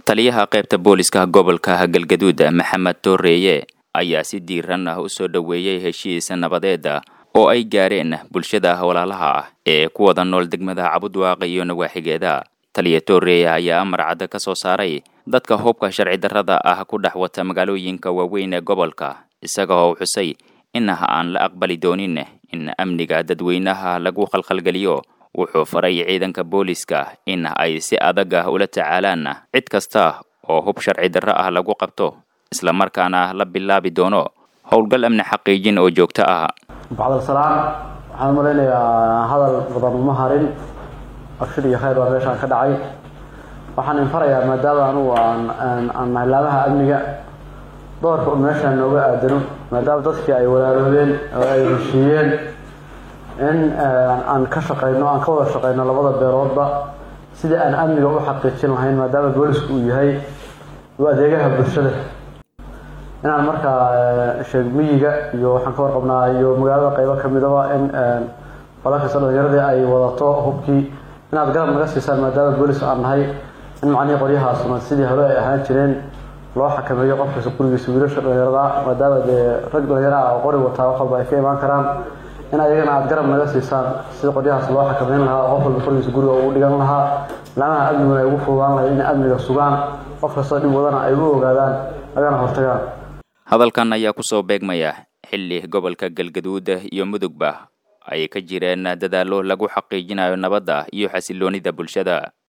taliyaha qaybta booliska gobolka galgaduud maxamed tooreeye ayaa si diiran ah u soo dhoweeyey heshiis nabadeeda oo ay gaareen bulshada walaalaha ah ee ku wada nool degmada cabudwaaq iyo nawaaxigeeda taliya tooreeye ayaa amar cadda ka soo saaray dadka hubka sharci darrada ah ku dhex wata magaalooyinka waaweyn ee gobolka isaga oo xusay in aan la aqbali doonin in amniga dadweynaha lagu khalkhalgeliyo wuxuu faray ciidanka booliska in ay si adag ah ula tacaalaan cid kasta oo hub sharci darro ah lagu qabto islamarkaana la bilaabi doono howlgal amni xaqiijin oo joogto ah bacdalsalaan waxaan u malaynayaa hadal badan uma harin abshir iyo khayr baa meeshaan ka dhacay waxaan infarayaa maadaama anugu aan nahay laamaha amniga doorka un meeshaan nooga aadano maadaama dadkii ay walaaloobeen oo ay heshiiyeen in aan ka shaqayno aan ka wada shaqayno labada beeloodba sidii aan amniga u xaqiijin lahayn maadaama boolisku uu yahay u adeegaha bulshada inaan markaa sheeg miyiga iyo waxaan ka warqabnaa iyo magaalada qaybo kamidaba in qolakasta dhalinyaradii ay wadato hubkii inaad garab naga siisaan maadaama boolis aan nahay in macnihii qoryahaasuna sidii hore ay ahaan jireen loo xakameeyo qofkasta gurigiisa wiilasha dhalinyarada maadaama dee rag dhalinyaraha oo qori wataa wax walba ay ka imaan karaan in ayagana aada garab naga siisaan sida qoryahaas loo xakameyn lahaa qof walba qorigiisa guriga ugu dhigan lahaa laamaha amniguna ay ugu fududaan lahayd inay amniga sugaan qof kastoo dhib wadana ay u ogaadaan agana hortagaan hadalkan ayaa kusoo beegmaya xilli gobolka galgaduud iyo mudugba ay ka jireen dadaallo lagu xaqiijinayo nabadda iyo xasiloonida bulshada